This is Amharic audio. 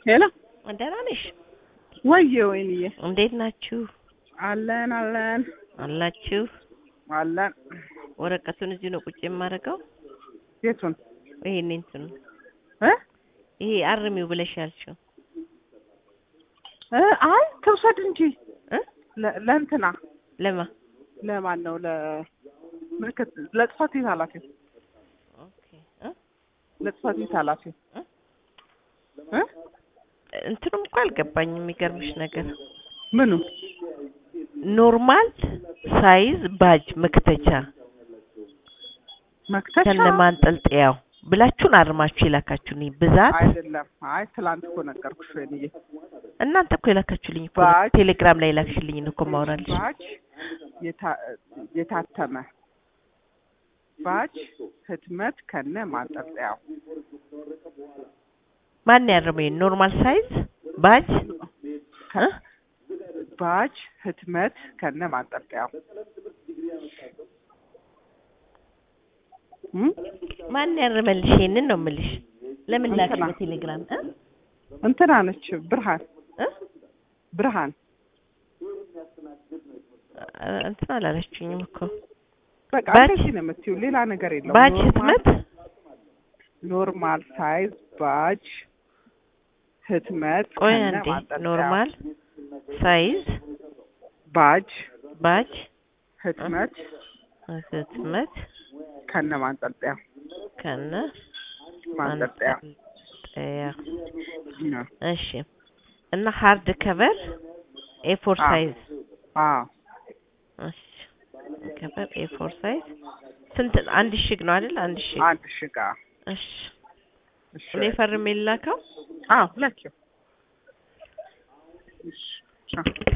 ሄሎ ደህና ነሽ? ወየ ወይንዬ እንዴት ናችሁ? አለን አለን አላችሁ? አለን። ወረቀቱን እዚሁ ነው ቁጭ የማደርገው። የቱን ይሄን እንትኑ እ ይሄ አርሚው ብለሽ ያልሽው እ አይ ትውሰድ እንጂ እ ለ- ለእንትና ለማ ለማን ነው ለ ምልክት ለጽህፈት ቤት ኃላፊው ኦኬ እ ለጽህፈት ቤት ኃላፊው እ እ እንትኑም እኮ አልገባኝም። የሚገርምሽ ነገር ምኑ ኖርማል ሳይዝ ባጅ መክተቻ መክተሻ ከነ ማንጠልጠያው ብላችሁን አርማችሁ የላካችሁኝ ብዛት አይደለም። አይ ትላንት እኮ ነገርኩሽ ወይንዬ እናንተ እኮ የላካችሁልኝ እኮ ነው። ባጅ ቴሌግራም ላይ የላክሽልኝ እኮ ማውራልሽ ባጅ የታ- የታተመ ባጅ ህትመት ከነ ማንጠልጠያው ማን ያረመኝ? ኖርማል ሳይዝ ባጅ እ? ባጅ ህትመት ከነ ማንጠልጠያው እም? ማን ያረመልሽ? ይሄንን ነው የምልሽ። ለምን ላክሽ እንትና። በቴሌግራም እ? እንትና ነች ብርሃን እ? ብርሃን እ- እንትን አላለችኝም እኮ በቃ ባጅ- እንደዚህ ነው የምትይው፣ ሌላ ነገር የለውም። ባጅ ኖርማል- ህትመት ኖርማል ሳይዝ ባጅ ህትመት ቆይ ከነ አንዴ ማንጠልጠያው ኖርማል ሳይዝ ባጅ ባጅ ህትመት ህትመት ከነ ማንጠልጠያው ከነ ማንጠልጠያው ማንጠልጠያ ነው። እሺ እና ሃርድ ከቨር ኤፎር አዎ። ሳይዝ አዎ እሺ ከቨር ኤፎር ሳይዝ ስንት አንድ ሽግ ነው አይደል አንድ ሽግ አንድ ሽጋ እሺ እሺ እኔ ፈርሜ ላከው አዎ ላኪው እሺ ቻው